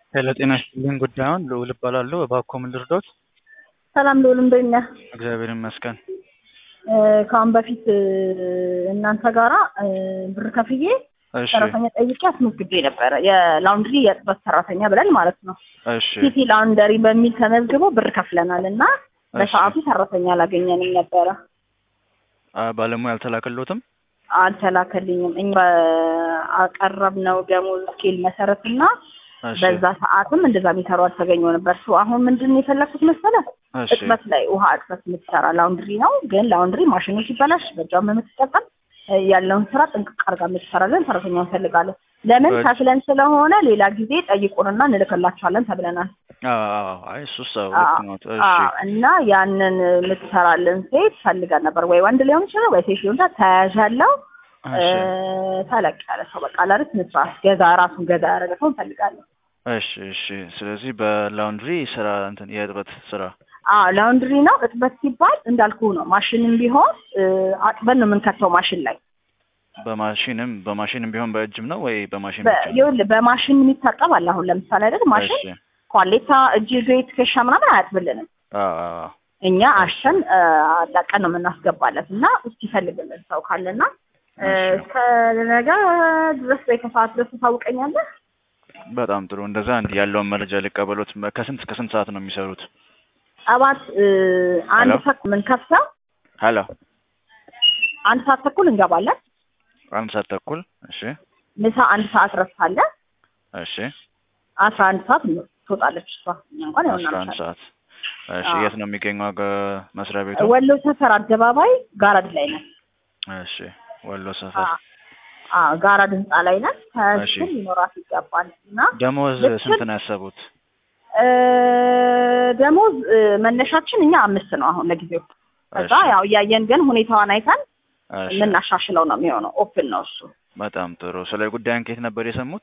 ሄሎ ጤና ይስጥልኝ። ጉዳዩን ልዑል እባላለሁ። እባክዎ ምን ልርዶት? ሰላም ልዑል እንደት ነህ? እግዚአብሔር ይመስገን። እ፣ ከአሁን በፊት እ፣ እናንተ ጋራ እ፣ ብር ከፍዬ እሺ ሰራተኛ ጠይቄ አስመዝግቤ ነበረ። የላውንድሪ የጥበት ሰራተኛ ብለን ማለት ነው። እሺ ሲቲ ላውንደሪ በሚል ተመዝግቦ ብር ከፍለናል እና በሰዓቱ ሰራተኛ አላገኘንም ነበረ። አ፣ ባለሙያ አልተላከሎትም? አልተላከልኝም። እኛ በአቀረብነው ደሞዝ ስኬል መሰረት እና እሺ በዛ ሰዓትም እንደዛ የሚሰሩ አልተገኘው ነበር። እሱ አሁን ምንድን ነው የፈለኩት መሰለህ? እሺ እጥበት ላይ ውሃ እጥበት የምትሰራ ላውንድሪ ነው። ግን ላውንድሪ ማሽኑ ሲበላሽ በእጇም የምትጠቀም እ፣ ያለውን ስራ ጥንቅቅ አድርጋ የምትሰራለን ሰራተኛ እንፈልጋለን። ለምን በእጅ- ከፍለን ስለሆነ ሌላ ጊዜ ጠይቁንና እንልክላችኋለን ተብለናል። አዎ አዎ፣ አይ እሱስ አዎ አዎ፣ ልክ ነዎት። እሺ አዎ። እና ያንን የምትሰራልን ሴት ፈልገን ነበር። ወይ ወንድ ሊሆን ይችላል ወይ ሴት ሊሆን ይችላል። ተያያዥ ያለው እ፣ እሺ ተለቅ ያለ ሰው በቃ ላለት መስራት ገዛ ራሱን ገዛ ያደረገ ሰው እንፈልጋለን። እሺ እሺ። ስለዚህ በላውንድሪ ስራ እንትን የእጥበት ስራ አዎ ላውንድሪ ነው። እጥበት ሲባል እንዳልኩ ነው። ማሽንም ቢሆን እ፣ አጥበን ነው የምንከተው ማሽን ላይ በማሽንም በማሽንም ቢሆን በእጅም ነው ወይ በማሽን በ- ብቻ ነው? ይኸውልህ በማሽን የሚታጠብ አለ። አሁን ለምሳሌ አይደል ማሽን እሺ ኳሌታ፣ እጅ፣ እግሬ፣ ትከሻ ምናምን አያጥብልንም። አዎ አዎ እኛ አሸን እ፣ አላቀን ነው የምናስገባለት እና እስኪ ይፈልግልን ሰው ካለና እ፣ እሺ። እስከ ነገ ድረስ ወይ ከሰዓት ድረስ ታውቀኛለህ። በጣም ጥሩ። እንደዛ እንዲህ ያለውን መረጃ ሊቀበሉት ከስንት እስከ ስንት ሰዓት ነው የሚሰሩት? ጠዋት እ፣ አንድ ሄሎ? ተኩል የምንከፍተው ሄሎ አንድ ሰዓት ተኩል እንገባለን። አንድ ሰዓት ተኩል እሺ ምሳ አንድ ሰዓት ረፍት አለ። እሺ አስራ አንድ ሰዓት ትወጣለች እሷ። እኛ እንኳን ያው አስራ አንድ እናመሻለን። ሰዓት እሺ አዎ። የት ነው የሚገኘው አገ- መስሪያ ቤቱ? ወሎ ሰፈር አደባባይ ጋራድ ላይ ነን። እሺ ወሎ ሰፈር አ- አዎ ጋራድ ህንጻ ላይ ነን። እሺ። ከስር ሊኖራት ይገባል እና ደሞዝ ልክ- ስንት ነው ያሰቡት? እ፣ ደሞዝ እ፣ መነሻችን እኛ አምስት ነው አሁን ለጊዜው። ከዛ እሺ፣ ያው እያየን ግን ሁኔታዋን አይተን እሺ። የምናሻሽለው ነው የሚሆነው። ኦፕን ነው እሱ። በጣም ጥሩ። ስለ ጉዳዩን ከየት ነበር የሰሙት?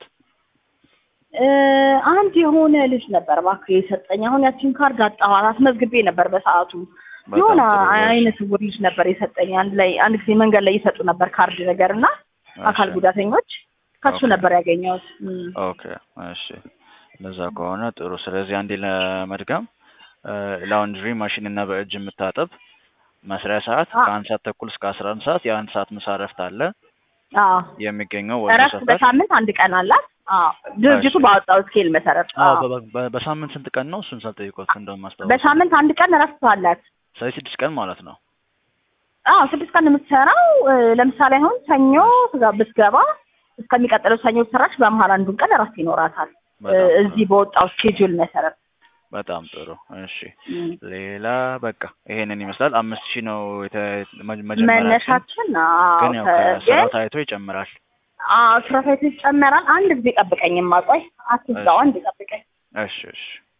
እ፣ አንድ የሆነ ልጅ ነበር እባክህ የሰጠኝ። አሁን ያቺን ካርድ አጣኋት። አስመዝግቤ ነበር በሰዓቱ። በጣም የሆነ ጥሩ። እሺ፣ አይነ ስውር ልጅ ነበር የሰጠኝ። አንድ ላይ አንድ ጊዜ መንገድ ላይ ይሰጡ ነበር ካርድ ነገር እና አካል እሺ። ጉዳተኞች ከሱ ኦኬ። ነበር ያገኘሁት። እም። ኦኬ እሺ። እንደዛ ከሆነ ጥሩ። ስለዚህ አንዴ ለመድገም እ፣ ላውንድሪ ማሽን እና በእጅ የምታጠብ መስሪያ ሰዓት አ- ከአንድ ሰዓት ተኩል እስከ አስራ አንድ ሰዓት የአንድ ሰዓት ምሳ እረፍት አለ። አዎ የሚገኘው ወሎ እረፍት ሰፈር። በሳምንት አንድ ቀን አላት። አዎ ድርጅቱ እሺ። ባወጣው ስኬል መሰረት አዎ አዎ በ- በ- በሳምንት ስንት ቀን ነው? እሱን ሳልጠይቆት እንደውም ማስታወስ በሳምንት አንድ ቀን እረፍት አላት። ስለዚህ ስድስት ቀን ማለት ነው። አዎ ስድስት ቀን የምትሰራው እ፣ ለምሳሌ አሁን ሰኞ ትጋ- ብትገባ እስከሚቀጥለው ሰኞ ሰራች፣ በመሀል አንዱን ቀን እረፍት ይኖራታል እ፣ በጣም ጥሩ። እዚህ በወጣው ስኬጁል መሰረት በጣም ጥሩ። እሺ እም። ሌላ በቃ ይሄንን ይመስላል። አምስት ሺህ ነው የተ- መ- መጀመሪያችን መነሻችን አዎ ግን ያው ከ- ከስራው ግን ታይቶ ይጨምራል። አዎ ስራ ሳይት ይጨመራል። አንድ ጊዜ ጠብቀኝማ፣ ቆይ አትዝጋው፣ እሺ። አንድ ጠብቀኝ። እሺ እሺ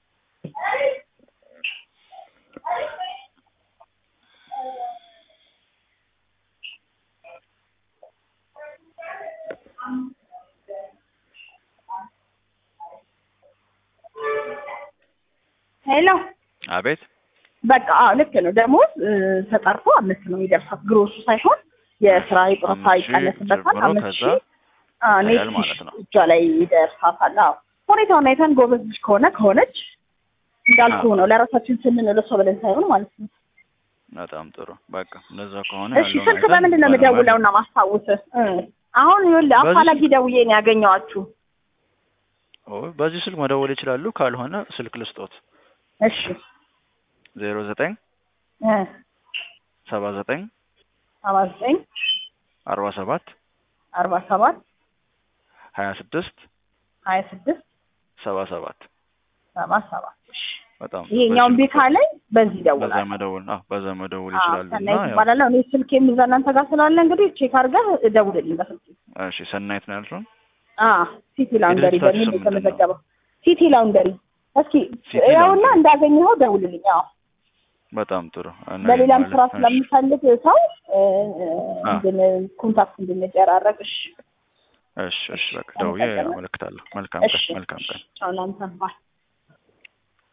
ሄሎ አቤት በቃ አዎ ልክ ነው። ደሞዝ እ፣ ተጠርቶ አምስት ነው የሚደርሳት ግሮሱ ሳይሆን የስራ የጡረታ አምስት ሺህ ይቀነስበታል። ጀምሮ አምስት ከዛ ሺህ አዎ፣ ኔት ያህል ማለት ነው። እጇ ላይ ይደርሳታል። አዎ ሁኔታውን አይተን ጎበዝ ልጅ ከሆነ ከሆነች እንዳልኩ አዎ። ነው ለራሳችን ስንል ለሷ ብለን ሳይሆን ማለት ነው። በጣም ጥሩ በቃ እንደዛ ከሆነ እሺ ያለውን ስልክ አይተን በምንድን ነው ባለሙያ- የምደውለውና ማስታውስህ? እ፣ አሁን ይኸውልህ በዚህ አፋላጊ ደውዬ ነው ያገኘኋችሁ። ኦ፣ በዚህ ስልክ መደወል ይችላሉ። ካልሆነ ስልክ ልስጦት እሺ ዜሮ ዘጠኝ እ፣ ሰባ ዘጠኝ ሰባ ዘጠኝ አርባ ሰባት አርባ ሰባት ሀያ ስድስት ሀያ ስድስት ሰባ ሰባት ሰባ ሰባት እሺ በጣም ይሄኛውን በዚህ ቤት አለኝ በዚህ በዛ ደውላለሁ። መደወል አዎ በዛ መደወል አዎ ይችላሉ። እና ሰናይት ያው ይባላለሁ። እኔ ስልክ የሚዛ እናንተ ጋር ስላለ እንግዲህ ቼክ አድርገህ ደውልልኝ በስልክ። እሺ ሰናይት ነው ያልሽው? አዎ ሲቲ ላውንደሪ የድርጅታችሁ በሚል ስም ምንድን ነው? የተመዘገበው ሲቲ ላውንደሪ። እስኪ ሲቲ ያውና ላውንደሪ። እንዳገኘኸው ደውልልኝ። አዎ በጣም ጥሩ። እና በሌላም ይሄ ስራ ማለት- እሺ። ስለሚፈልግ ሰው እ፣ አ። እንድን ኮንታክት እንድንደራረግ። እሺ እሺ እሺ በቃ ደውዬ አመለክታለሁ። መልካም ቀን እሺ መልካም ቀን። ቻው ላንተ ባይ